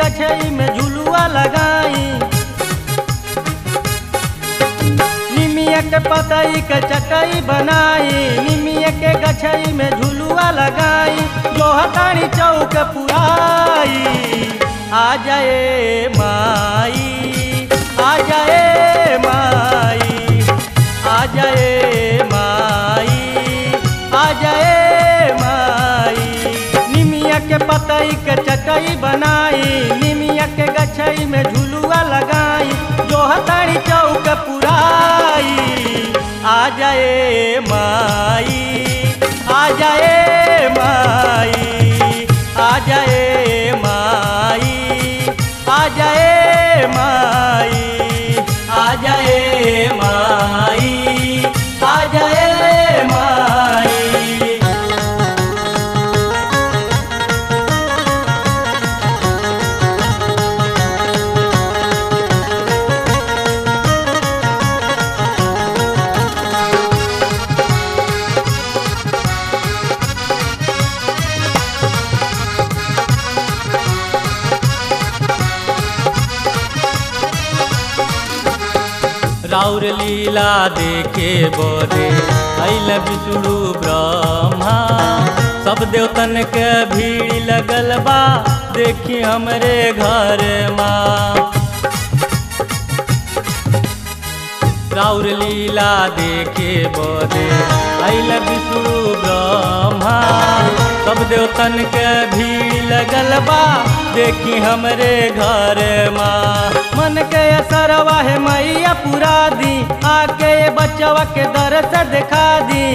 गछई में झुलुआ लगाई निमिया के पतई के चटई बनाई निमिया के गछई में झुलुआ लगाई जो हतानी चौक पुराई आ जाए माई आ जाए माई आ जाए माई आ जाए माई निमिया के पतई के चटई बनाई निमिया के गछई में झुलुआ लगाई जो हतारी चौक पुराई आ जाए माई आ जाए माई आ जाए माई आ जाए माई आ जाए माई आ जाए माई राउर लीला देखे बोरे अल विष्णु ब्रह्मा सब देवतन के भीड़ लगल बा देखी हमरे घर माँ राउर लीला देखे बोरे अल विष्णु ब्रह्मा सब देवतन के भीड़ लगल बा देखी हमरे घर माँ मन के असरवा है मैया पुरा दी आके ये बच्चवा के दरस दिखा दी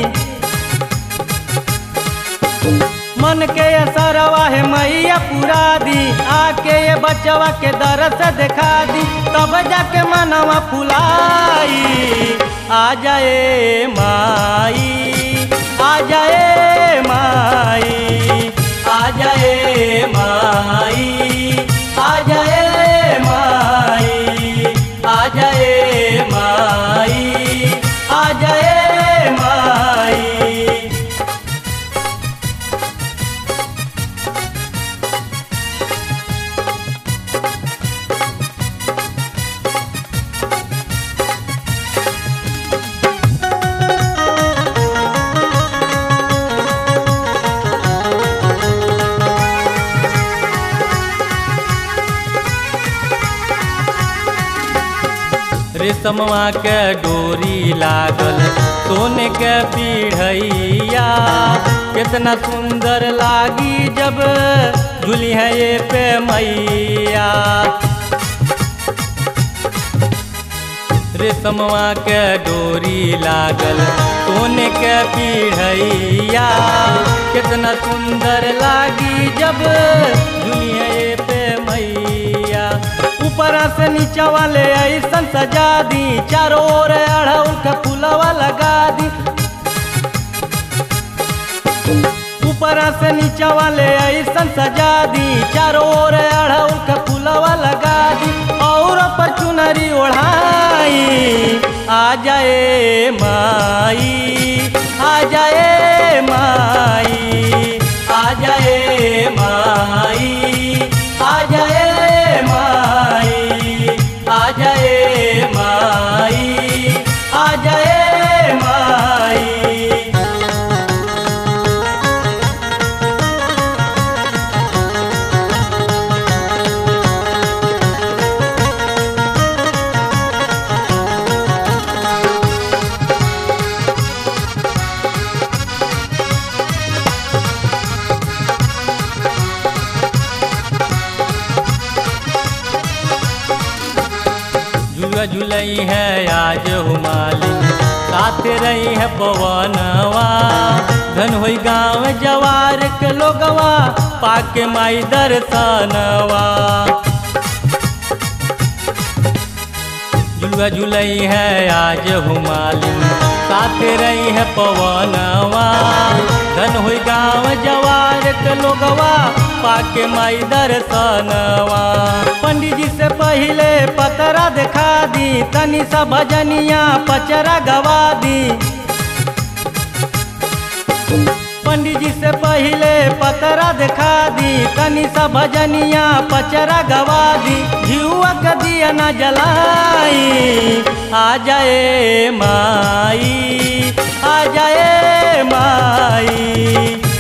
मन के असरवा है मैया पुरा दी आके ये बच्चवा के दरस दिखा दी तब जाके मनवा फुलाई आ जाए माई आ जाए माई आ जाए माई आ जाए माई आ जाए माई आ जाए माई रेशमवा के डोरी लागल सोने के पीढ़ैया कितना सुंदर लागी जब झूली है ये पे मैया रेशमवा के डोरी लागल सोने के पीढ़ैया कितना सुंदर लागी जब झूली है ये पे मैया ऊपर से नीचा वाले ऐसन सजा दी चारों ओर अड़हुल के फूलवा लगा दी ऊपर से नीचा वाले ऐसन सजा दी चारों ओर अड़हुल के फूलवा लगा दी और पर चुनरी ओढ़ाई आ जाए माई आ जाए माई आ जाए माई आ जाए माई आ जाए माई आ जाए माई झूला झूलई है आज हुमालिन साथ रही है पवनवा धन होई गाँव जवार के लोगवा पाके माई दर्शनवा झुलुआ झुलई है आज हुमालिन साथ रही है पवनवा धन हुई गाँव जवार के लोगवा पाके माई दर्शनवा पंडित जी से पहले पतरा दिखा दी तनी सा भजनिया पचरा गवा दी पंडित जी से पहले पतरा दिखा दी तनी सा भजनिया पचरा गवा दी जीवा के दिया न जलाई आ जाए माई आ जाए माई